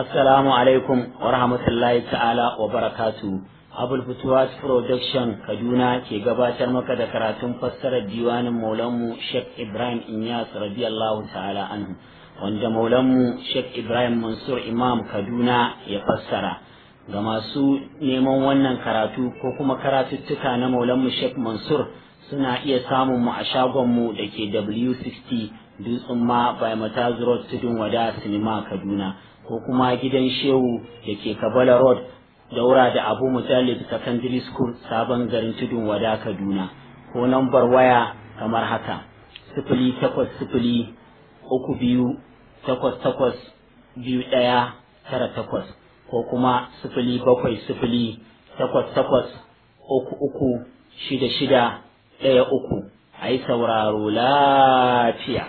Assalamu alaikum wa rahmatullahi ta'ala wa barakatu. Abul Futuwas Production Kaduna ke gabatar maka da karatun fassarar diwanin Maulanmu Sheikh Ibrahim Inyas radiyallahu ta'ala anhu wanda Maulanmu Sheikh Ibrahim Mansur Imam Kaduna ya fassara. Ga masu neman wannan karatu ko kuma karatuttuka na Maulanmu Sheikh Mansur suna iya samun mu a shagonmu da ke W60 Dutsen ma by Mataz Road Tudun Wada Sinima Kaduna. ko kuma gidan shehu da ke kabala road daura da abu mujallid secondary school sabon garin tudun wada kaduna ko nambar waya kamar haka sifili takwas sifili uku biyu takwas takwas biyu ɗaya tara takwas ko kuma sifili bakwai sifili takwas takwas uku uku shida shida ɗaya uku a yi sauraro lafiya.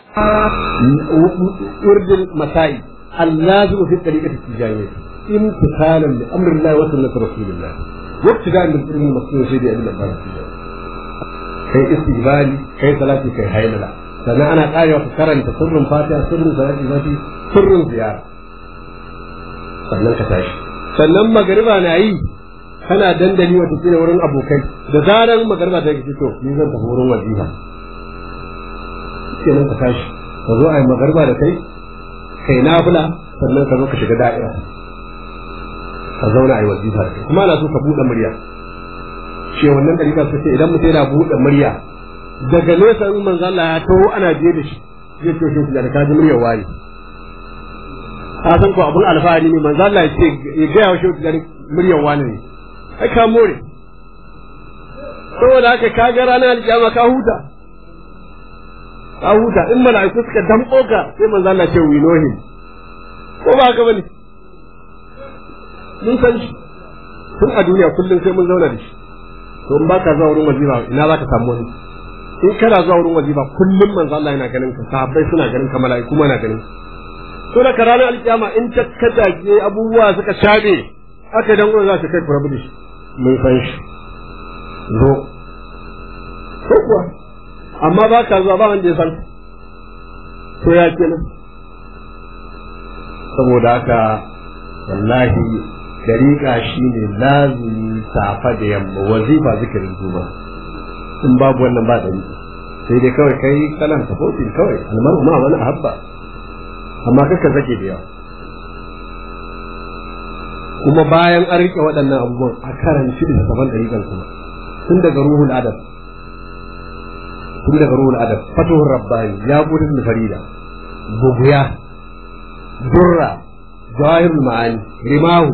Urdin Masai اللازم في الطريقة التجارية امتثالا لأمر الله وسنة رسول الله وابتداء من العلم المصنوع سيدي أبي الأبان كي استقبالي كي صلاتي كي هيللا sannan ana karewa ka karanta sirrin fatiha sirrin salati fati sirrin ziyara sannan ka tashi sannan magariba na yi kana dandali wata kila wurin abokai da zaran magariba ta yi to ni zan tafi wurin wajiba kenan ka tashi ka zo a yi magariba da kai kai nafila sannan ka zo ka shiga da'ira ka zauna a yi wazifa da kuma ana so ka buɗe murya ce wannan ɗarika su ce idan mutum yana buɗe murya daga nesa in manzo Allah ya taho ana biye da shi zai ce shi da ka ji muryar wani ka san ko abun alfahari ne manzo Allah ya ce ya ga yawa shi da muryar wani ne ai ka more saboda haka ka ga ranar alkiyama ka huta ka huta in mala'iku suka damƙo ka sai manzo Allah ce we know him ko ba haka bane mun san shi tun a duniya kullum sai mun zauna da shi to in baka zuwa wurin wazifa ina zaka samu wani in kana zuwa wurin wazifa kullum manzo Allah yana ganin ka sahabbai suna ganin ka mala'iku ma na ganin to da ka ranar alkiyama in ta kaje abubuwa suka shabe aka dan uwa za su kai furabu da shi mun san shi zo ko kuwa amma ba ka zuwa ba wanda ya san to ya ke nan saboda haka wallahi dariƙa shi ne lazumi safa da yamma wazifa zikirin juma in babu wannan ba dariƙa sai dai kawai kai kalan tafotin kawai almaru ma wani habba amma kaka zake da yawa kuma bayan an riƙe waɗannan abubuwan a karanci da saban dariƙan kuma tun daga ruhul adab tun daga ruhul adab fatuhur rabbani ya gudun da farida buguya durra jawahirul ma'ani rimahu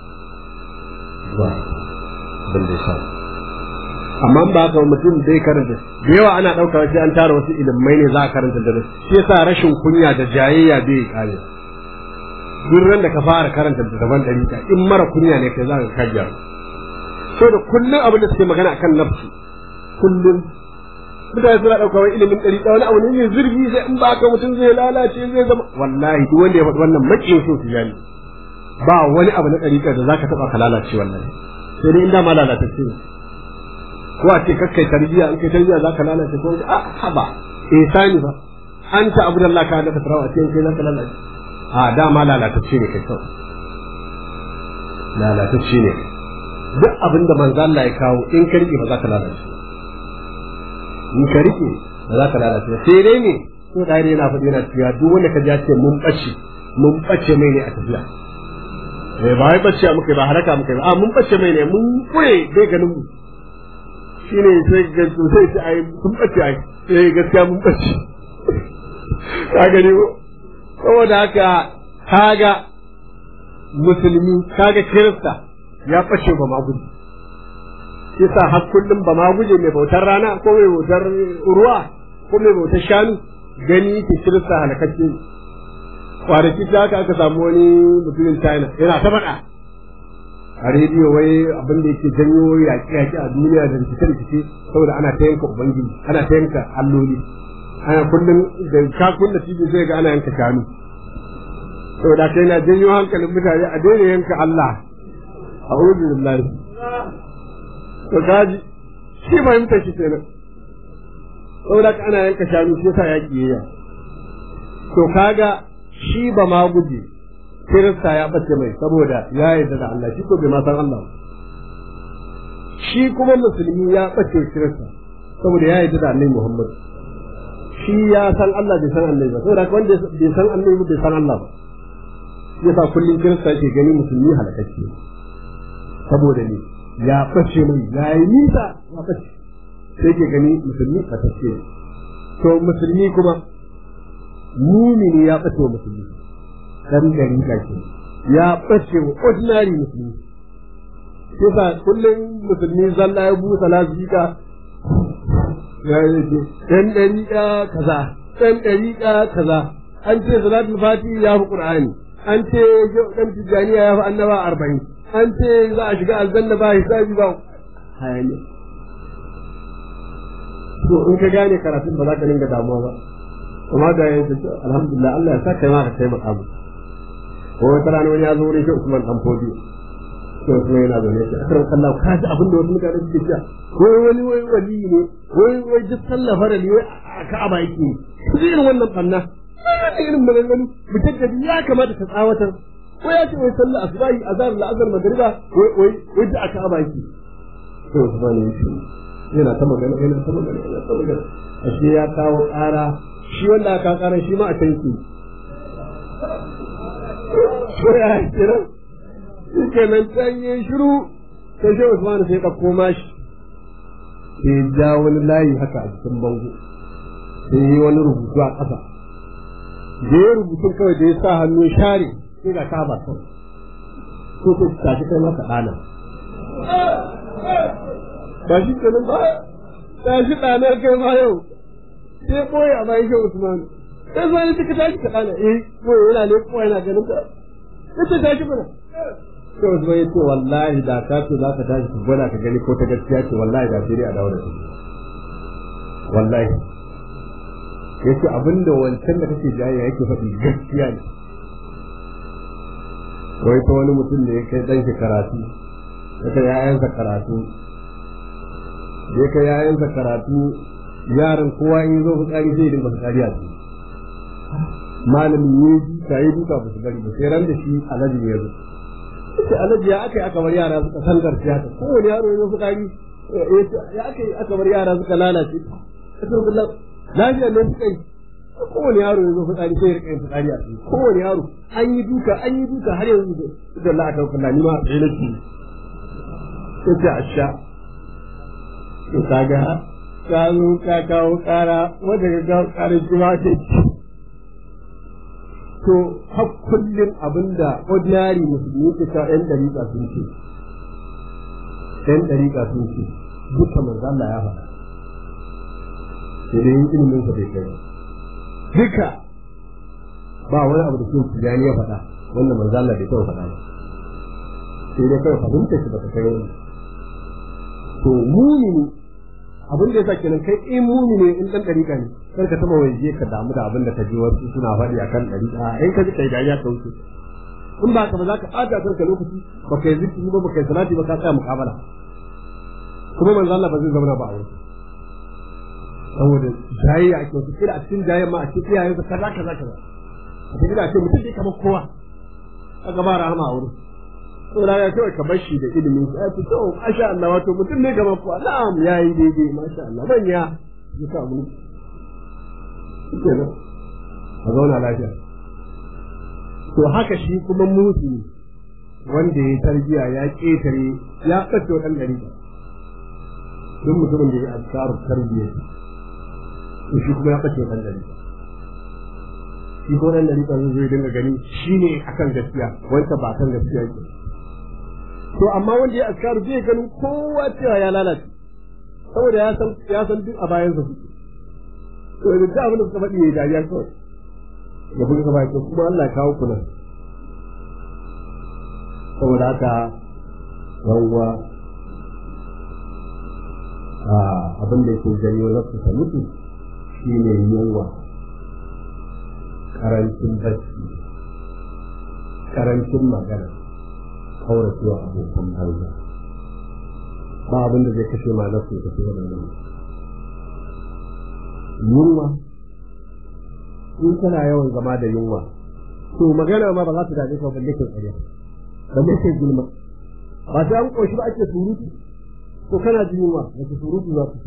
ba ban da sha amma ba haka mutum zai karanta da yawa ana ɗauka sai an tara wasu ilimai ne za a karanta da shi yasa rashin kunya da jayayya bai kare duk ran da ka fara karanta da daban ɗari in mara kunya ne kai za ka kajiya so da kullum abin da suke magana akan nafsu kullum mutane suna ɗauka wani ilimin ɗari wani abu ne mai zurfi sai in ba ka mutum zai lalace zai zama wallahi duk wanda ya faɗi wannan maƙin so su jani ba wani abu na ɗariƙa da za ka taɓa ka lalace wallahi sai dai in dama lalatacce ne ko a ce kakkai tarbiyya in kai tarbiyya za ka lalace ko a haba ihsani ba an ta abu da Allah ka daga tarawa ce in kai za ka lalace a dama lalatacce ne kai kawai lalatacce ne duk abin da manzo Allah ya kawo in ka riƙe ba za ka lalace in ka rike ba za ka lalace ba sai dai ne ko da yana faɗi yana cewa duk wanda ka ja ce mun ɓace mun ɓace mai ne a tafiya eh ba wai ɓace muka ba haraka muka ba a mun ɓace mai ne mun kure bai ganin mu shine sai ga sai ce ai mun ɓace ai eh gaskiya mun ɓace ka gani ko saboda haka kaga musulmi kaga kirista ya ɓace ba ma gudu shi sa har kullum ba ma guje mai bautar rana ko mai bautar ruwa ko mai bautar shanu gani ke kirista halakacce kwanaki ta haka aka samu wani mutumin china yana ta faɗa a rediyo wai abin da yake janyo yaƙe-yaƙe a duniya da rikice-rikice saboda ana ta yanka ubangiji ana ta yanka alloli ana kullum da ka kunna tv zai ga ana yanka shanu saboda kai na janyo hankalin mutane a daina yanka Allah a billahi to kaji shi fahimta shi kenan saboda ana yanka shanu shi yasa yaƙi yayya to kaga shi ba ma guje kirista ya bace mai saboda ya yarda da Allah shi ko bai ma san Allah shi kuma musulmi ya bace kirista saboda ya yarda da Annabi Muhammad shi ya san Allah bai san Annabi ba saboda wanda bai san Annabi bai san Allah ba yasa kullum kirista yake gani musulmi halakacce saboda ne ya bace mai ya yi nisa ya bace sai ke gani musulmi fatacce to musulmi kuma mumini ya bace wa musulmi dan gari ka ke ya bace wa ordinary musulmi yasa kullum musulmi zalla ya busa lasika ya yi dan dariƙa kaza dan dariƙa kaza an ce salatul fati ya fi qur'ani an ce dan tijaniya ya fi annaba arba'in an ce za a shiga aljanna ba hisabi ba hayani to in ka gane karatun ba za ka dinga damuwa ba kuma ga yanzu alhamdulillah Allah ya sa kai ma ka taimaka mu ko wata rana wani ya zo wurin shi Usman dan Fodi to kuma yana zaune shi akram kallahu ka ji abin da wasu mutane suke cewa wai wani wai wali ne wai wai duk sallah farali wai a Ka'aba yake ne irin wannan banna wannan irin maganganu mutum da ya kamata ka tsawatar ko ya ce wai sallah asbahi azhar la'azar magriba wai wai wai da aka aba yake to Usman ya ce yana ta magana yana ta magana yana ta magana ashe ya kawo ƙara shi wanda aka ƙara shi ma a tanki ko ya kira shi kenan can yi shiru sai shi Usman sai ka koma shi sai ja wani layi haka a cikin bango sai yi wani rubutu a ƙasa da ya rubutun kawai da ya sa hannu share sai ga kaba kawai ko ko tashi kai maka ɗana ba shi kenan ba tashi ɗana kai ma yau sai boye a bayan shi Usman sai zuwa ne suka tashi ka ɗana eh boye yana ne kuma yana ganin ka sai ta tashi mana sai Usman ya ce wallahi da ka ce za ka tashi ka gwada ka gani ko ta gaskiya ce wallahi da sai dai a dawo da shi wallahi yace abinda wancan da kake jayayya yake faɗi gaskiya ne wai ta wani mutum da ya kai ɗan shi karatu ya kai ‘ya'yansa karatu ya kai ‘ya'yansa karatu yaran kowa in zo fitsari zai dinga fitsari a ciki malamin ya yi ta yi duka ba su bari ba sai ran da shi alaji ya zo sai alaji ya aka yi aka bar yara suka san garciya ta kowane yaro ya zo fitsari ya aka yi aka bar yara suka lalace lafiya ne suka yi kowane yaro ya zo fitsari sai ya rika yin fitsari a ciki kowane yaro an yi duka an yi duka har yanzu da Allah aka kula ni ma sai nake sai ta asha to kaga ka zo ka kawo kara wanda ka kawo kara kuma ce to har kullum abinda ordinary musulmi ke kawo yan dariƙa sun ce yan dariƙa sun ce duka manzo Allah ya faɗa sai dai ilimin sa bai kai duka ba wani abu da ke tijani ya faɗa wanda manzo Allah bai taɓa faɗa ba sai dai kawai fahimta shi baka kai wani to mumini abin da yasa kenan kai in mumini in dan dariƙa ne kar ka taɓa waje ka damu da abin da ka ji wasu suna faɗi akan dariƙa in ka ji kai dariya ka wuce in ba ka ba za ka ɓata kanka lokaci ba ka yi zikiri ba ba ka yi salati ba ka tsaya muƙabala kuma manzo Allah ba zai zama ba a wurin saboda jayayya ake wasu kira a cikin jayayya ma a cikin iyayen su kaza kaza kaza a cikin da ce mutum ne kamar kowa a gaba rahama a wurin saboda ya kawai ka bashi da ilimin ya ce to masha Allah wato mutum ne kamar kowa na'am yayi daidai masha Allah manya ya sa mu kenan a zauna lafiya to haka shi kuma musu wanda ya tarbiya ya ketare ya ɓace wa ɗan ɗari duk mutumin da ya azkaru tarbiyya to shi kuma ya ɓace ɗan ɗari shi ko ɗan ɗari zai zai dinga gani shi ne akan gaskiya wanda ba akan gaskiya ke to amma wanda ya askaru zai ganin kowa cewa ya lalace saboda ya san ya san duk a bayan sa to da duk abin da suka faɗi ya dariya kawai ya buga gaba ko kuma Allah ya kawo kula saboda haka yawwa abin da yake janyo nafsu ta mutu shi ne yunwa karancin bacci karancin magana kauracewa abokan banza ba abin da zai kashe ma nafsu ta fi wannan yunwa in tana yawan zama da yunwa to magana ma ba za ta dade ka balle kai ƙarya balle kai gulma ba sai an koshi ba ake surutu to kana jin yunwa da ke surutu za ku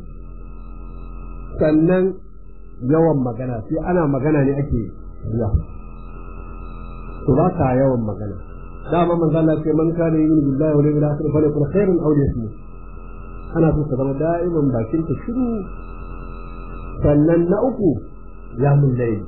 sannan yawan magana sai ana magana ne ake riya to ba ka yawan magana dama manzo Allah ce man kana yu'minu billahi wal yawmil akhir falyakun khairan aw liyasmut ana so ka zama da'iman bakin ka shiru sannan na uku ya mun laili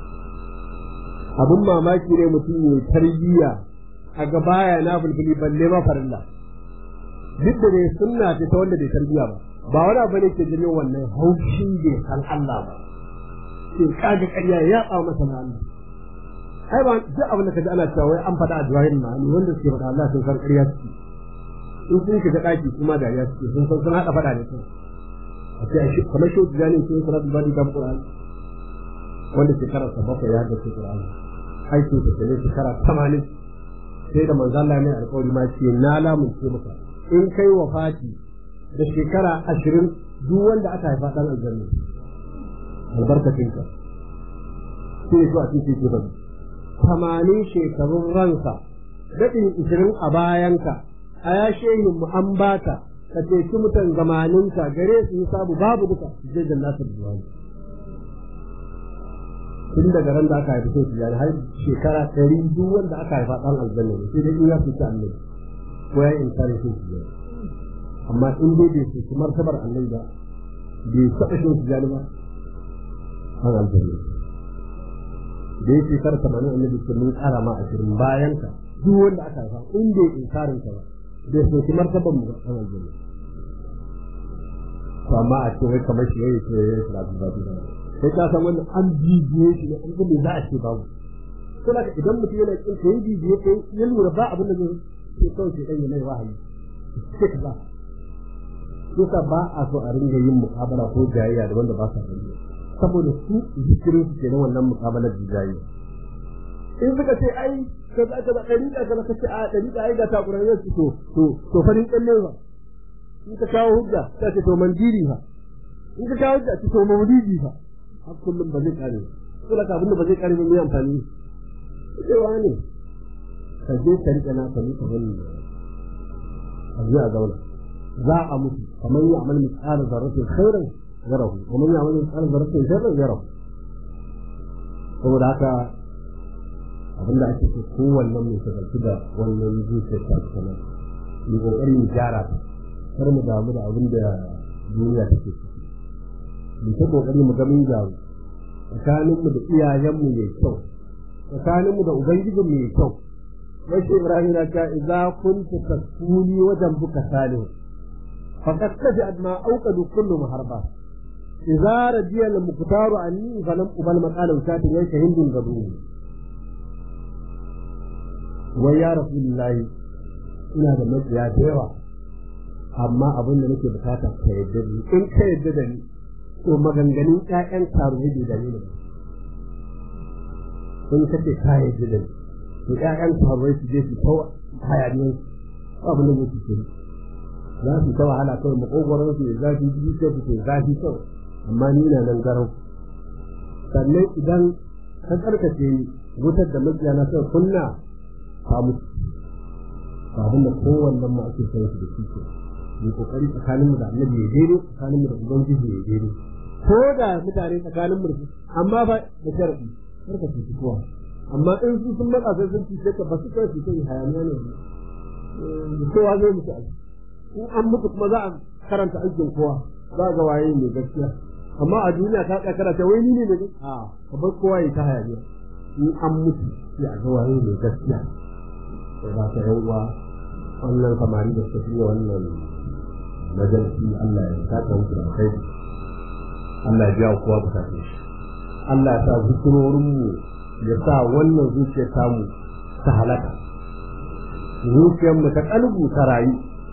abun mamaki ne mutum ya tarbiyya a ga baya na bulbuli balle ma farilla duk da dai sunna ce ta wanda bai tarbiyya ba ba wani abu ne ke janyo wannan haushin bai san Allah ba sai kaga ƙarya ya ba masa na Allah ai ba duk abin da kaji ana cewa wai an faɗa a jawahirin ma'ani wanda suke faɗa Allah sun san ƙarya suke in sun shiga ɗaki kuma dariya suke sun san sun haɗa faɗa ne sun a ce a kamar shi tijani sun sanar da bani kan Qur'ani wanda shekarar sa bakwai ya haddace Qur'ani aikin sa ne shekara tamanin sai da manzo Allah mai alƙawari ma ce na lamunce maka in kai wafati da shekara ashirin duk wanda aka haifa ɗan aljanna albarkacinka sai ya so a cikin ke bari tamanin shekarun ransa daɗin ishirin a bayanka a ya shehin mu an baka ka ceci mutan zamaninka gare su yi sabu babu duka su je jannatar duwani tun daga ran da aka haifi sai tijani har shekara ɗari duk wanda aka haifa ɗan aljanna ne sai dai in ya fita annabi ko ya in kare sai tijani amma in dai bai fita martabar annabi ba bai taɓa shi tijani ba ɗan aljanna da ya shekar tamanin annabi ce mun ƙara ma ashirin bayan ka duk wanda aka haifa in bai inkarin ka ba bai soki martaban mu ɗan aljanna to amma a ce wai kamar shi yayi ce yayi salatu ba ta sai ka san wannan an bibiye shi ne an ga me za a ce babu to da idan mutum yana kin kai bibiye kai ya lura ba abin da zai sai kawai sai dan mai wahayi sai ka ba Kusa ba a so a ringa yin muƙabala ko jayayya da wanda ba sa sani saboda su zikirin su ke na wannan muƙabalar da jayayya in suka ce ai ka za ka ba ɗari da ka ce a ɗari da ai ga ta ƙurar yau to to to farin ƙalle ba in ka kawo hujja ta ce to mandiri fa in ka kawo hujja ce to maulidi fa har kullum ba zai kare ba kula ka abinda ba zai kare ba mai amfani cewa ne ka je ka riƙe na ka nika wani a je a zauna za a mutu kamar yi amal misali zarratin khairan yarahu kamar yi amal misali zarratin sharran yarahu saboda haka abinda ake so kowannen mai shagaltu da wannan zuciyar ta kuma mu kokari mu gyara ta kar mu damu da abin da duniya take ciki mu ta kokari mu ga mun gyaru tsakanin mu da iyayen mu mai kyau tsakanin mu da ubangijin mu mai kyau wace ibrahim na ta idza kunta tasuni wajen buka salih faqad tajad ma auqadu kullu muharba idza radiya al muqtaru anni falam ubal maqala utatin ya shahidun gabu wa ya rasulullahi ina da mabiya da yawa amma abin da nake bukata ka yadda ni in ka yadda da ni to maganganun ƴaƴan karuwa bai dame ni in ka ce ka yadda da ni to ƴaƴan karuwa su je su ta hayaniyan abin da yake ce za su ta wahala kawai makogoron su ya zafi biyu sai su ke zafi kawai amma ni na nan garau sannan idan ka karkace ni wutar da mabiya na sai kunna ka mutu abin da kowannen ma ake sanar da shi ke mu kokari tsakaninmu da annabi ya daidai tsakaninmu da ubangiji ya daidai ko da mutane tsakanin mu amma ba da sharadi kar ka ci kowa amma in su sun matsa sai sun ci ka ba su kai su kai hayaniya ne kowa zai mutu a in an mutu kuma za a karanta aikin kowa za ga waye mai gaskiya amma a duniya ka tsaya karanta wai ni ne mai gaskiya a ka bar kowa ya ta hayaniya in an mutu sai a ga waye mai gaskiya sai ba ta yan uwa wannan samari da suka fiye wannan majalisi Allah ya saka musu da kai Allah ya biya kowa bukatun shi Allah ya sa zikirorin mu ya sa wannan zuciyar tamu ta halaka zuciyar mu ta kalbu ta rayu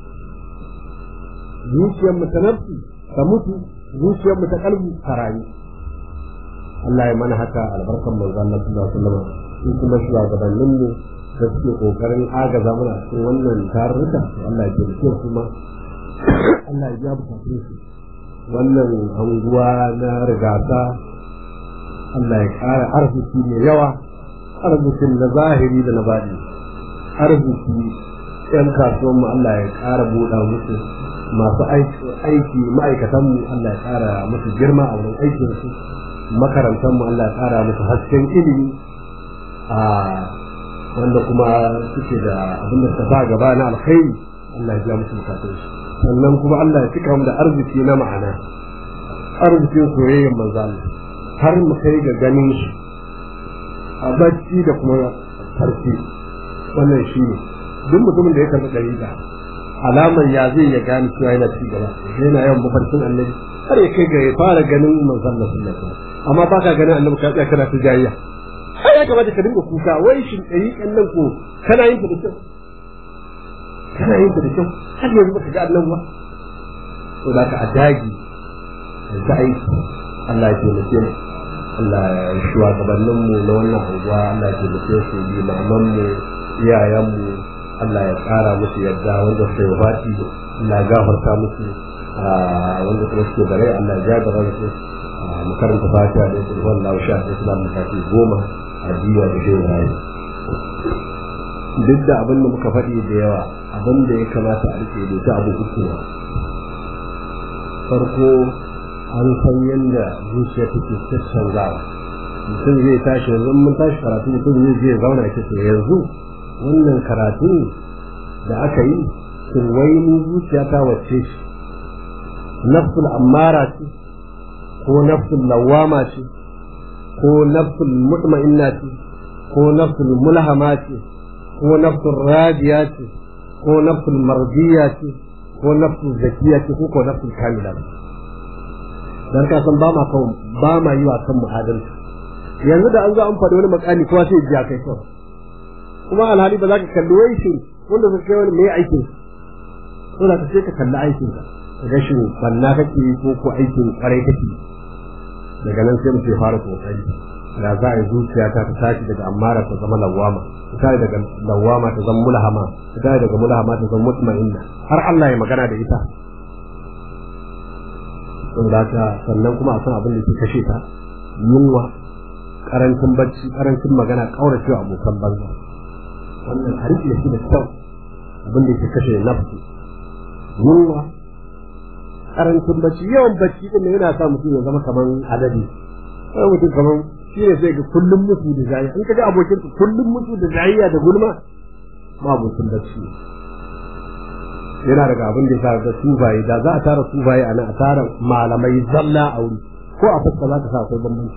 zuciyar mu ta nafsi ta mutu zuciyar mu ta kalbu ta rayu Allah ya mana haka albarkan manzo Allah sallallahu alaihi wasallam in kuma shugabannin mu da suke kokarin agaza mana cikin wannan tarurruka Allah ya taimake su ma Allah ya biya bukatun su wannan anguwa na rigata Allah ya ƙara arziki mai yawa arzikin na zahiri da na baɗi arziki yan kasuwan mu Allah ya ƙara buɗa musu masu aiki ma'aikatan mu Allah ya ƙara musu girma a wurin aikin su makarantar mu Allah ya ƙara musu hasken ilimi a wanda kuma suke da abin da ta sa gaba na alkhairi Allah ya biya musu bukatun su sannan kuma Allah ya cika mu da arziki na ma'ana arzikin soyayyar manzo Allah har mu kai ga ganin shi a bacci da kuma farki wannan shi ne duk mutumin da ya karɓi ɗariƙa alamar ya zai ya gane cewa yana ci gaba yana yawan mafarkin annabi har ya kai ga ya fara ganin manzon Allah sallallahu alaihi wasallam amma ba ka ganin annabi ka tsaya kana ta jayayya har ya kamata ka dinga kuka wai shin ɗariƙan nan ko kana yin ta da kyau kana yin ta da kyau har yanzu baka ga annabi ba to da ka a dagi da aiki Allah ya taimake mu Allah ya shugabannin mu na wannan unguwa Allah ya taimake su limaman mu iyayen mu Allah ya tsara musu yadda wanda suka yi baki Allah ya gafarta musu wanda kuma suke da rai Allah ya jagara su mu karanta fatiha da su wallahu sha da islam da kafi goma a jiya da shehu rayu duk da abin da muka faɗi da yawa abin da ya kamata a rike da ta abu uku farko an san yadda zuciya take canzawa mutum zai tashi yanzu mun tashi karatu mutum zai je zauna ke to yanzu wannan karatu da aka yi shin wai ni zuciya ta wacce shi nafsul ammara ce ko nafsul lawama ce ko nafsul mutma'inna ce ko nafsul mulhama ce ko nafsul radiya ce ko nafsul mardiya ce ko nafsul zakiya ce ko ko nafsul kamila ce dan ka san ba ma kan ba ma yi wa kan muhadalci yanzu da an zo an faɗi wani makami kowa sai ya kai kawai kuma alhali ba za ka kalli wai shi wanda ka kai wani mai aikin so da ka sai ka kalli aikin ka ka ga shi banna kake ko ko aikin kwarai kake daga nan sai mutum ya fara kokari da za a yi zuciya ta ta tashi daga ammara ta zama lawama ta tashi daga lawama ta zama mulhama ta tashi daga mulhama ta zama mutma'inna har Allah ya magana da ita saboda haka sannan kuma a san abin da ke kashe ta yunwa karancin bacci karancin magana kauracewa abokan banza wannan a rike shi da kyau abin da ke kashe nafsu yunwa karancin bacci yawan bacci din yana sa mutum ya zama kaman adadi sai mutum kaman shi ne sai ga kullum mutu da zai in ka ga abokin kullum mutu da zayya da gulma ma abokin bacci yana daga abin da ya sa sufaye da za a tara sufaye a nan a tara malamai zalla a wuri ko a fuska za ka sa akwai bambanci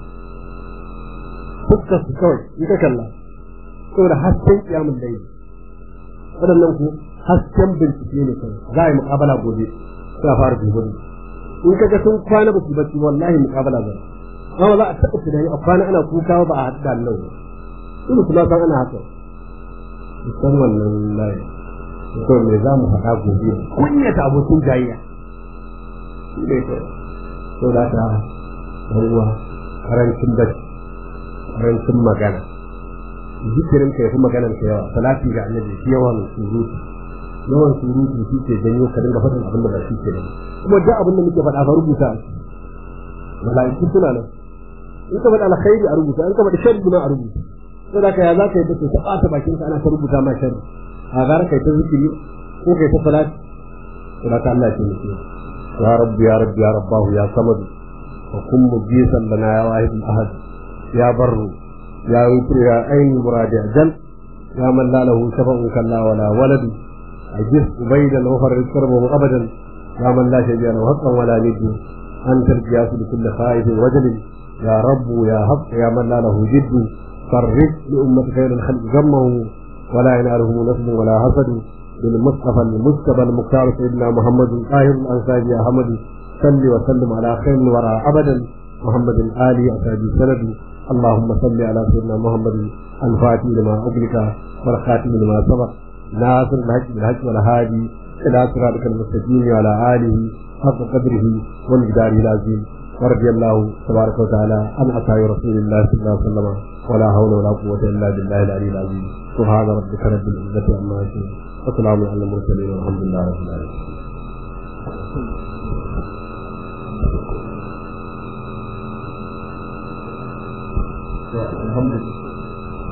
fuskar su kawai in ka kalla saboda hasken kiyamun laili waɗannan ku hasken bincike ne kawai za a yi muƙabala gobe sai a fara dubu in ka ga sun kwana ba su bacci wallahi muƙabala ba amma za a taɓa tunani a kwana ana kuka ba a haɗu da Allah ba su su ma san ana haka san wannan layi to me za mu faɗa gobe kunyata abokin jayayya shi ne to to da ta ruwa karancin bacci karancin magana zikirin ka yafi maganar ka yawa salati ga annabi shi yawan surutu yawan surutu shi ke janyo ka dinga faɗin abin da ba shi ke da kuma duk abin da muke faɗa fa rubuta mala'iku suna nan in ka faɗa alkhairi a rubuta in ka faɗa sharri ma a rubuta sai da ka ya za ka yi da ta ɓata bakin ka ana ta rubuta ma sharri a gara kai ta zikiri ko kai ta salati sai da ka Allah ya taimake ya rabbi ya rabbi ya rabbahu ya samadu wa kun mujisan lana ya wahidul ahad ya barru ya yutir ya ayin muradi ajal ya man la lahu shafa'un kalla wala walad ajis ubaydan wa farrid karbahu abadan ya man la shay'a lahu haqqan wala nid anta al-qiyas li kulli khaifin wajl ya rabb ya haqq ya man la lahu jidd فرج لأمة خير الخلق غمه ولا يناله نصب ولا حسد بالمصطفى المجتبى المختار سيدنا محمد طاهر الأنصاري يا حمد صل وسلم على خير الورى أبدا محمد آل أسادي سند اللهم صل على سيدنا محمد الفاتح لما أغلق والخاتم لما سبق ناصر الحق بالحق والهادي إلى صراطك المستقيم وعلى آله حق قدره ومقداره العظيم ورضي الله تبارك وتعالى عن أصحاب رسول الله صلى الله عليه وسلم ولا حول ولا قوة إلا بالله العلي العظيم سبحان ربك رب العزة عما يصفون وسلام على المرسلين والحمد لله رب العالمين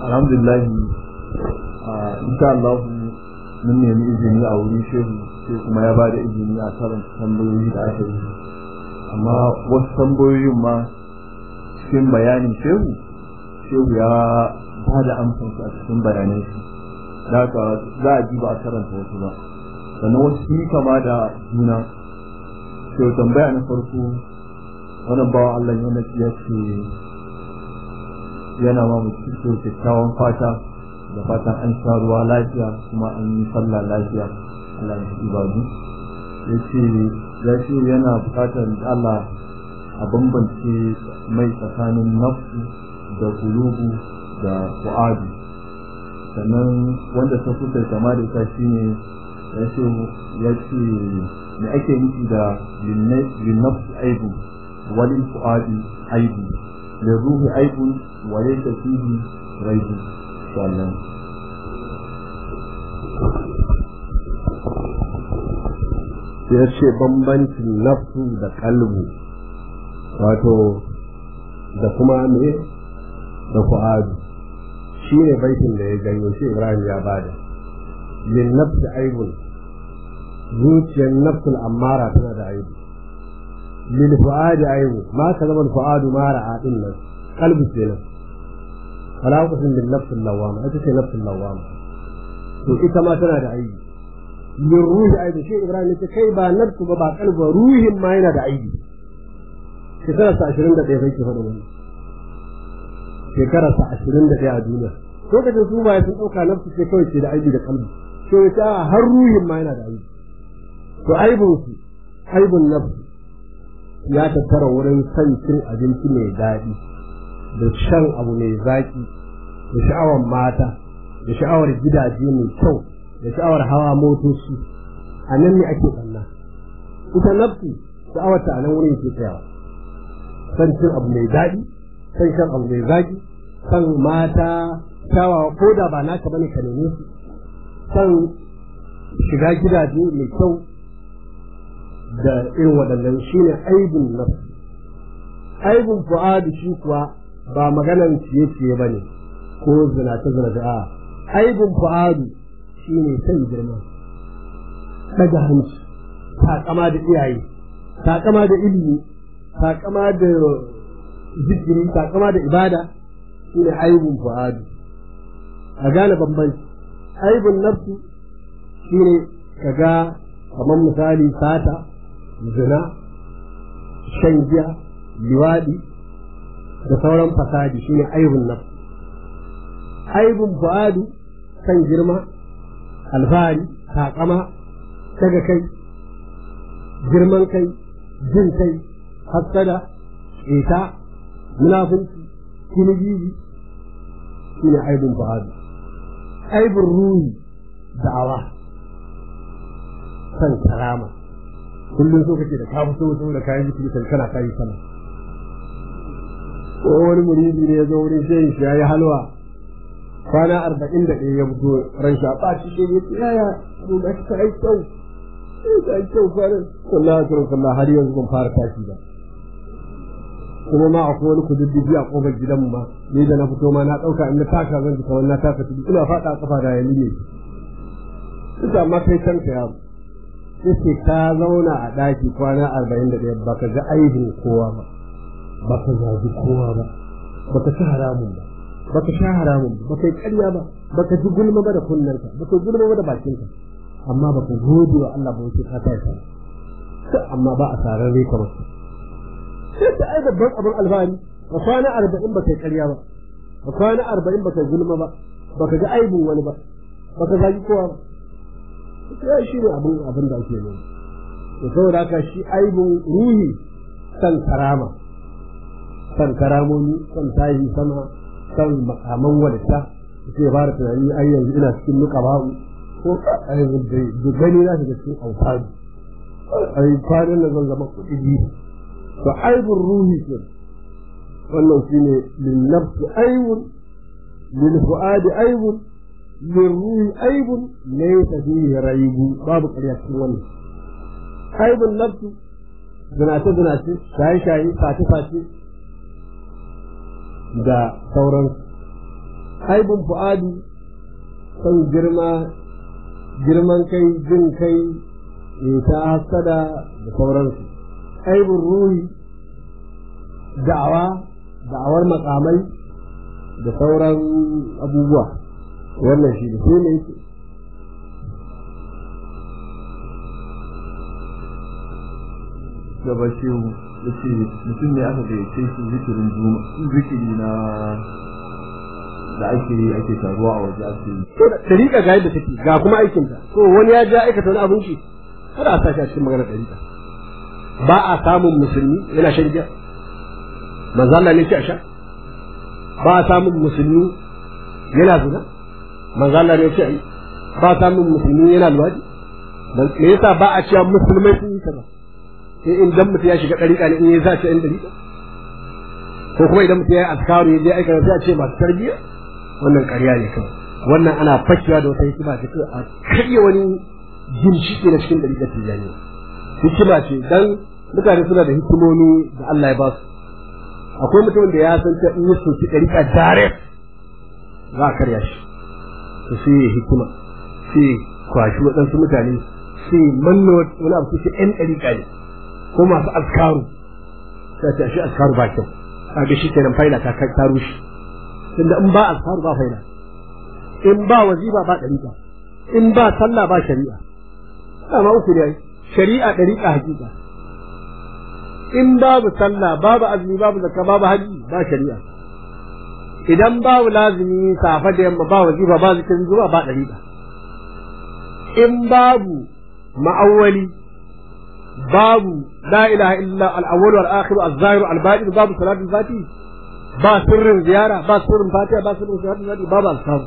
alhamdulillah insha Allah mun nemi izini a wurin shehu sai kuma ya bada izini a karanta tambayoyi da aka yi amma wasu tambayoyin ma cikin bayanin shehu shehu ya ba da amsansu a cikin bayanai shi da haka za a ji ba a karanta wasu ba sannan wasu sun kama da juna shehu tambaya na farko wannan bawan Allah yana ya ce yana ma mutum kyakkyawan fata da fatan an sha ruwa lafiya kuma an yi sallah lafiya Allah ya ibadu ya ce ya ce yana bukatar Allah a bambance mai tsakanin nafsu da kulubu da fu'adu sannan wanda ta kusa kama da ita shine ya ce ya ce me ake nufi da linnafsi aibu walil fu'adi aibu lirruhi aibu wa laysa fihi raibu sallan ya ce bambancin nafsu da kalbu wato da kuma me da fu'adu shi ne baitin da ya ganyo shi ibrahim ya bada lin nafsi aibun zuciyar nafsul ammara tana da aibu lil fu'adi aibu ma ka zama fu'adu mara a din nan kalbu kenan fala uqsim bil nafsil lawama ita ce nafsul lawama to ita ma tana da aibu min ruhi aibu shi ibrahim ya ce kai ba nafsu ba ba kalbu ruhin ma yana da aibu shekarar sa ashirin da ɗaya bai ke faɗin wani shekarar sa ashirin da ɗaya a duniya lokacin su ba sun ɗauka nafsu ce kawai ce da aibi da kalbi to ya ta har ruhin ma yana da aibi to aibin su aibin nafsu ya tattara wurin son cin abinci mai daɗi da shan abu mai zaƙi da sha'awar mata da sha'awar gidaje mai kyau da sha'awar hawa motoci a nan ne ake ɓanna ita nafsu sha'awar ta a nan wurin ke tsayawa san cin abu mai daɗi san shan abu mai zaki san mata kyawawa ko da ba naka bane ka neme su san shiga gidaje mai kyau da irin waɗannan shine aibun nafsi aibun fu'adu shi kuwa ba maganan ciye-ciye ba ne ko zinace zinace a aibun fu'adu shine san girma daga hanci takama da iyaye takama da ilimi takama da zikiri takama da ibada shine aibun fu'adu a gane bambanci aibun nafsu shine kaga kamar misali sata zina shan giya liwadi da sauran fasadi shine aibun nafsu aibun fu'adu kan girma alfahari takama daga kai girman kai jin kai hassada ƙeta munafunci kinigiji shi ne aibin fa'adu aibin ruhi da'awa san karama kullum so kake da ka fito so da kayan jiki kan kana kayi sana ko wani muridi ne ya zo wurin shehin shi ya yi halwa kwana arba'in da ɗaya ya fito ran shi a ɓaci shi ya ce yaya abu da ta yi kyau ta yi kyau kwanan wallahi sallallahu har yanzu ban fara tashi ba kuma ma akwai wani kududdufi a kofar gidanmu ma ni da na fito ma na ɗauka in na taka zan ji kamar na taka tudu ina faɗa a kafa da yanzu ne ita amma kai kanka ya yace ka zauna a ɗaki kwana arba'in da ɗaya baka ga aibin kowa ba baka zagi kowa ba baka ci haramun ba baka sha haramun ba baka yi ƙarya ba baka ji gulma ba da kunnanka baka gulma ba da bakinka amma baka gode wa Allah ba wace ka tashi amma ba a tarar rai kamar sai ta ai babban abin alfahari ba kwana arba'in ba kai karya ba ba kwana arba'in ba kai gulma ba ba ka ga aibin wani ba ba ka zagi kowa ba ya shi ne abin abin da ake nuna to saboda haka shi aibin ruhi san karama san karamomi san tashi sama san makaman wadata sai fara tunani ai yanzu ina cikin nuka babu ko ai da gani na shiga cikin alfahari ai kwanan da zan zama kuɗi biyu to aibun ruhi ke wannan shi ne linnafsi aibun lilfu'adi aibun lirruhi aibun laysa fihi raibu babu ƙarya cikin wannan aibun nafsi zinace zinace shaye shaye sace sace da sauran aibun fu'adi son girma girman kai jin kai ta hasada da sauransu aibun ruhi da'awa da'awar makamai da sauran abubuwa wannan shi da sai ne gaba shehu ya ce mutum ne aka gayyace shi zikirin juma zikiri na da ake yi ake taruwa a waje ake yi dariƙa ga yadda take ga kuma aikinta to wani ya ja aikata wani abin shi kada a sashi a cikin magana dariƙa ba a samun musulmi yana shan giya manzo Allah ne ce a sha ba a samun musulmi yana zina manzo Allah ne ce a yi ba a samun musulmi yana luwadi me yasa ba a cewa musulmai sun yi kaza sai in dan mutum ya shiga dariƙa ne in ya zace in dariƙa ko kuma idan mutum ya yi askaru ya je aika sai a ce masu tarbiyya wannan ƙarya ne kawai wannan ana fakewa da wata hikima ta a karya wani ginshiki na cikin dariƙar tijjani hikima ce dan mutane suna da hikimomi da Allah ya ba su akwai mutumin da ya san ta in yi soki dariƙa direct za a karya shi to sai ya hikima sai kwashi waɗansu mutane sai manna wani abu sai ƴan dariƙa ne ko masu askaru sai ta shi askaru ba kyau kaga shi kenan faila ta ta rushe tunda in ba askaru ba faila in ba waziba ba dariƙa in ba sallah ba shari'a dama uku ne shari'a dariƙa hakika in babu sallah babu azumi babu zakka babu haji ba shari'a idan babu lazimi safa da yamma ba wazifa ba zikirin zuwa ba dariƙa in babu ma'awwali babu la ilaha illa al-awwal wal akhir az-zahir al-batin babu salatul fati ba sirrin ziyara ba sirrin fatiha ba sirrin salatul fati babu al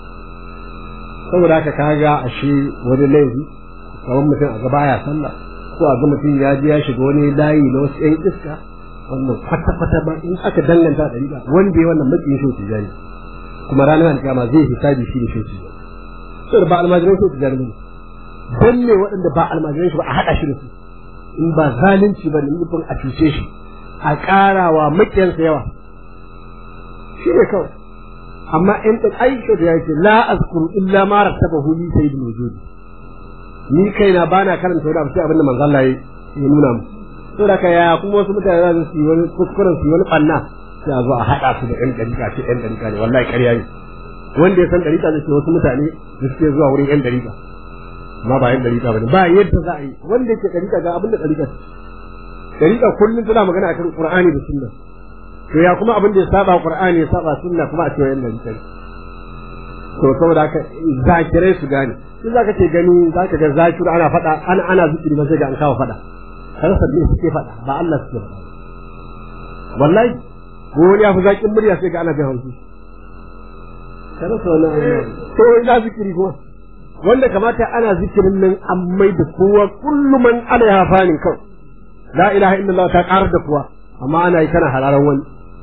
saboda haka kaga ashe wani laifi kamar mutum a gaba ya sallah ko a ga mutum ya je ya shiga wani layi na wasu ƴan iska wannan kwata kwata ba in aka danganta da riba wanda ya wannan matsayin shi tijani kuma ranar alƙiyama zai hisabi shi da shi tijani saboda ba almajiran shi tijani ne dan ne waɗanda ba almajiran shi ba a haɗa shi da su in ba zalunci ba ne nufin a cuce shi a ƙarawa maƙiyansa yawa shi ne kawai amma in ɗin aisha da yake la azkuru illa ma rattabahu li sayyidul wujud ni kaina bana karanta wani abu sai abinda manzo Allah ya nuna mu to da ka ya kuma wasu mutane za su yi wani kuskuren su yi wani banna sai a zo a haɗa su da ƴan ɗariƙa ce ƴan ɗariƙa ne wallahi ƙarya ne wanda ya san ɗariƙa zai ce wasu mutane da suke zuwa wurin ƴan ɗariƙa amma ba ƴan ɗariƙa ba ne ba yadda za a yi wanda yake ɗariƙa ga abin da ɗariƙa ɗariƙa kullum tana magana akan Qur'ani da Sunna to ya kuma abin da ya saba Qur'ani ya saba Sunna kuma a cewa ƴan ɗariƙa to saboda haka zakirai su gane shi zaka ce gani zaka ga zakiru ana faɗa ana ana zikiri ba sai ga an kawo faɗa kan sabbi suke faɗa ba Allah suke faɗa wallahi ko wani ya fi zakin murya sai ga ana bin haushi kada so na to ina zikiri kuma wanda kamata ana zikirin nan an mai da kowa kullum man ana ya fani kawai la ilaha illallah ta karar da kuwa amma ana yi kana hararan wani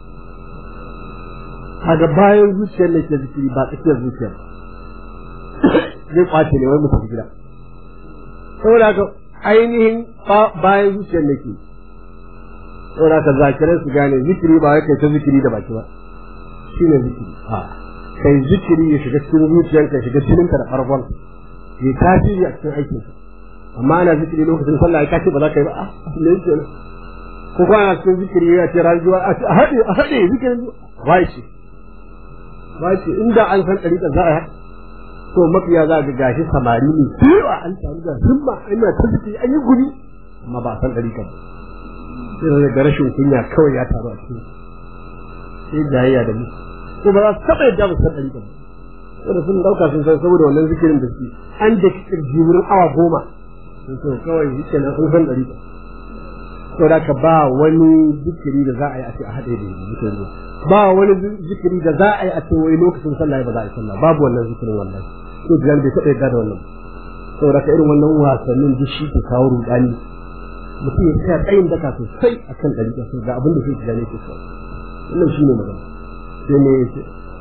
kaga bayan zuciyar ne ke zikiri ba tsakiyar zuciyar zai kwace ne wai mu tafi gida saboda haka ainihin bayan zuciyar ne ke saboda haka zakirai su gane zikiri ba wai kai ta zikiri da baki ba shine zikiri a kai zikiri ya shiga cikin zuciyarka shiga jininka da farkon ya tasiri a cikin aikinka amma ana zikiri lokacin sallah ya ce ba za ka yi ba a ne yake ko kuma ana cikin zikiri ya ce rayuwa a haɗe a haɗe zikirin wai ce wai ce inda an san ɗariƙar za a yi to mafiya za ga gashi samari ne cewa an samu da himma ina ta zikiri an yi guri amma ba a san ɗariƙar ba sai da rashin kunya kawai ya taru a cikin sai jayayya da mu ko ba za su taɓa yadda ba su san ɗariƙar ba saboda sun ɗauka sun san saboda wannan zikirin da suke an da kirji wurin awa goma sun so kawai yake nan sun san ɗariƙar saboda ka ba wani zikiri da za a yi a ce a haɗe da zikirin ba wani zikiri da za a yi a ce wai lokacin sallah ba za a yi sallah babu wannan zikirin wallahi to biyan bai taɓa yadda da wannan saboda ka irin wannan wasannin duk shi ke kawo rudani mutum ya tsaya tsayin daka sosai akan ɗariƙa sai ga abin da zai ji ne ke so wannan shi ne magana sai ne ya ce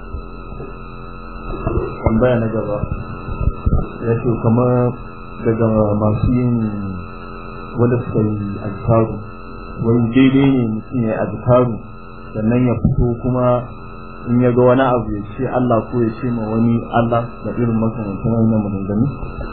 tambaya na gaba ya ce kamar daga masu yin wanda suka yi azkaru wani daidai ne mutum ya yi azkaru sannan ya fito kuma in ya ga wani abu ya ce Allah ko ya ce ma wani Allah da irin makamantan wannan maganganu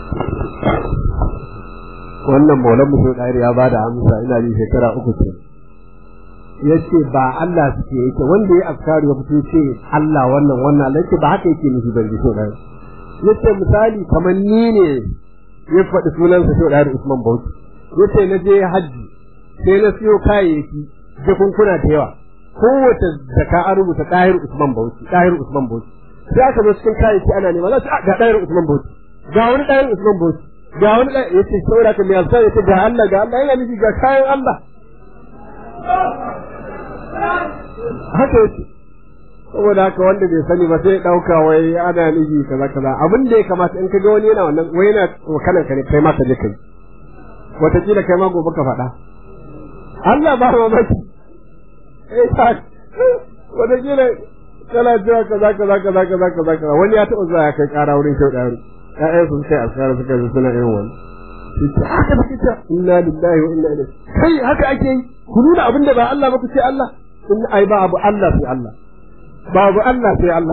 wannan maulan mutum ɗari ya ba da amsa ina ji shekara uku ce ya ce ba Allah suke yake wanda ya afkaru ya fito ce Allah wannan wannan Allah ce ba haka yake nufi ban ji so ɗari ya ce misali kamar ni ne ya faɗi sunansa so ɗari Usman Bauchi ya ce na je hajji sai na siyo kayayyaki jakunkuna da yawa kowace zaka an rubuta ɗahir Usman Bauchi ɗahir Usman Bauchi sai aka zo cikin kayayyaki ana nema za su ga ɗahir Usman Bauchi ga wani ɗahir Usman Bauchi ga wani ɗahir ya ce saboda ka mai alsa ya ce ga Allah ga Allah yana nufi ga kayan Allah haka yake saboda haka wanda bai sani ba sai ɗauka wai ana nufi kaza kaza abin da ya kamata in ka ga wani yana wannan wai yana wakalan ka ne kai ma ka je kai wataƙila kai ma gobe ka faɗa Allah ba mamaki wata kila kana cewa kaza kaza kaza kaza kaza kaza wani ya taɓa zuwa ya kai ƙara wurin kyau ɗari ƴaƴan sun kai askara suka yi suna irin wani haka da kita inna lillahi wa inna ilaihi kai haka ake yi ku nuna abin da ba Allah ba ku ce Allah in ai ba abu Allah sai Allah ba abu Allah sai Allah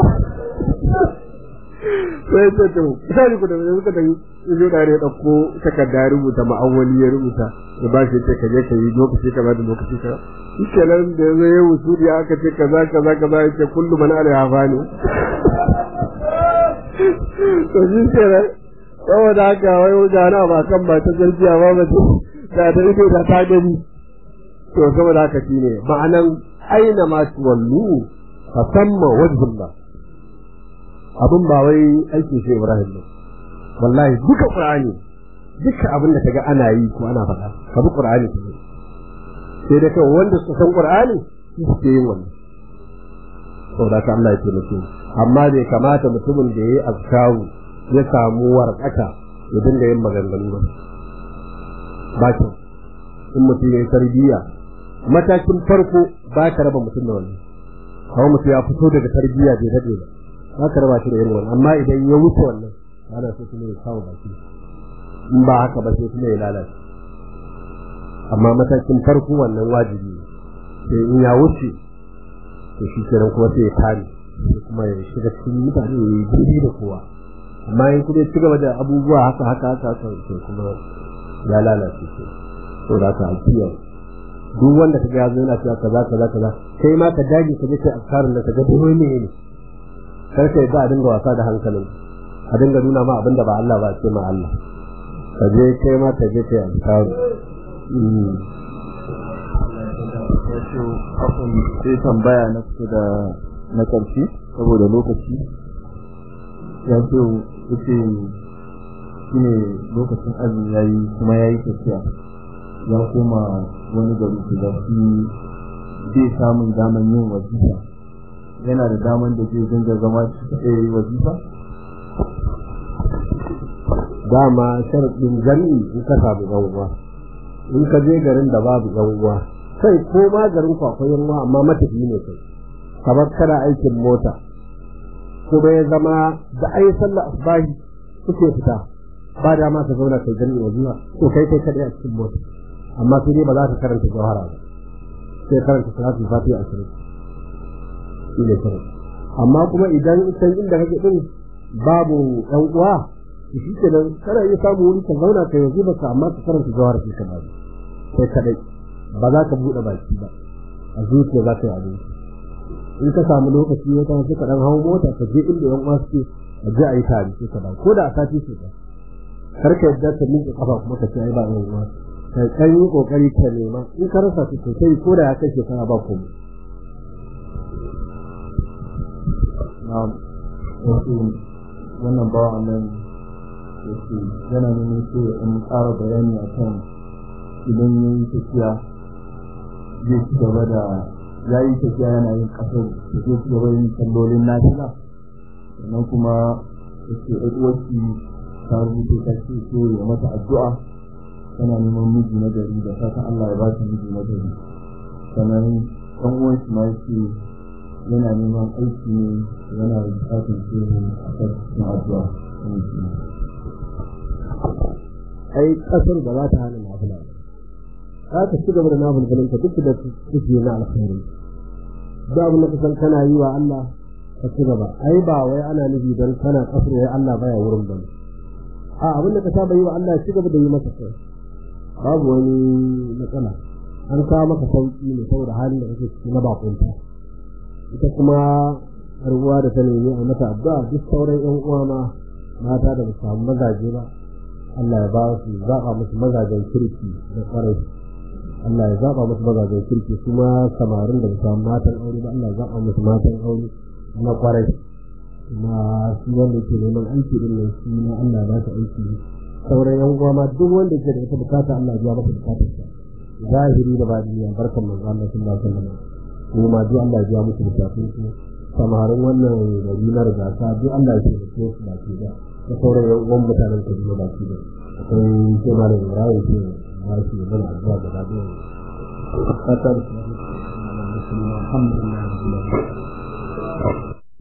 sai ce to sai ku da suka da yi da ya dauko takarda ya rubuta ma'awali ya rubuta ya ba shi ce ka je ka yi lokaci kaza da lokaci kaza shi nan da ya yi wusuli aka ce kaza kaza kaza ya ce kullu man alaiha fani to shi kenan saboda haka wai wajana ba kan ba ta zargiya ba ba ce da ta ido da ta gani to saboda haka shine ma'anan aina ma tuwallu fa samma wajhullah abin ba wai aikin shi Ibrahim ne wallahi duka Qur'ani duka abin da kaga ana yi ko ana faɗa ka bi Qur'ani ka sai da kawai wanda suka san Qur'ani su suke yin wannan saboda ka Allah ya taimake amma bai kamata mutumin da yayi azkaru ya samu warƙaka ya dinga yin maganganu ba ba kyau in mutum ya yi tarbiyya matakin farko ba ka raba mutum da wannan kawai mutum ya fito daga tarbiyya bai daɗe ba za ka raba shi da irin wannan amma idan ya wuce wannan ana so kuma ya kawo baki in ba haka ba sai kuma ya lalace amma matakin farko wannan wajibi ne sai in ya wuce to shi kenan kuma sai ya kare sai kuma ya shiga cikin mutane ya yi daidai da kowa amma in kuma ya ci gaba da abubuwa haka haka haka haka sai kuma ya lalace shi to da ka alkiya duk wanda ka ga ya zo yana cewa kaza kaza kaza kai ma ka dage ka je kai afkarin da ka ga dole ne ne kar ka yadda a dinga wasa da hankalin a dinga nuna ma abinda ba Allah ba ce ma Allah ka je kai ma ka je kai azkaru wato afon sai tambaya na kusa da na ƙarshe saboda lokaci ya ce yace shine lokacin azumi yayi kuma yayi tafiya ya koma wani gari su da shi zai samun daman yin wajifa yana da daman da zai dinga zama shi kaɗai ya yi wazifa? dama sharaɗin jami'i in ka samu yan uwa in ka je garin da babu yan uwa kai ko ma garin ku akwai yan uwa amma matafi ne kai kamar kana aikin mota kuma ya zama da ai sallah asbahi kuke fita ba da ma ka zauna kai jami'i wazifa to kai kai kaɗai a cikin mota amma sai dai ba za ka karanta jawhara ba sai karanta salatul fatiha ashirin shi ne kawai amma kuma idan can inda kake din babu ɗan uwa to shi ke nan kana iya samu wuri ka zauna ka yanzu ba ka amma ka karanta jawar ka ba sai kadai ba za ka buɗe baki ba a zuciya za ka yi abinci in ka samu lokaci ya tafi ka dan hawo mota ka je inda yan uwa suke a je a yi tare sai ka ba ko da a sati ce ba kar ka yadda ka miƙe kafa kuma ka ce ai ba yan uwa ka kan yi kokari ka nema in ka rasa su sosai ko da ya kai shekara ba komai na'am wato wannan bawa nan yake yana nuna so in ƙara bayani akan idan ya yi tafiya zai ci gaba da ya yi tafiya yana yin ƙasar da zai ci gaba yin sallolin nafila sannan kuma yake ɗauki ta rubuta ta ce so ya mata addu'a tana neman miji na gari da fatan Allah ya ba ta miji na gari sannan ɗan uwan shi ma yake yana neman aiki ne yana bukatar shi a kan addu'a ai kasar ba za ta hana nafila za ta ci gaba da nafilfilin ka duk da kuke na alkhairi da abin da kasan kana yi wa Allah ka ci gaba ai ba wai ana nufi dan kana kasar ya Allah baya wurin ba a abin da ka saba yi wa Allah ci gaba da yi maka kai babu wani matsala an kawo maka sauki ne saboda halin da kake ciki na bakunta ita kuma ruwa da ta nemi a mata addu'a duk sauran yan uwa ma mata da ba su samu mazaje ba Allah ya ba su zaɓa musu mazajen kirki da kwarai Allah ya zaɓa musu mazajen kirki kuma samarin da ba su samu matan aure ba Allah ya zaɓa musu matan aure na kwarai kuma shi wanda ke neman aiki din nan shi na Allah ba shi aiki sauran yan uwa ma duk wanda ke da ita bukata Allah ya biya masa bukatar sa zahiri da badiniya barkan manzo Allah sallallahu alaihi wasallam kuma duk Allah ya biya musu bukatun su samarin wannan gari na rigasa duk Allah ya taimake su baki da da sauran yan uwan mutanen Kaduna baki da akwai sai malam Ibrahim ke ba shi da addu'a da dadi fatar alhamdulillah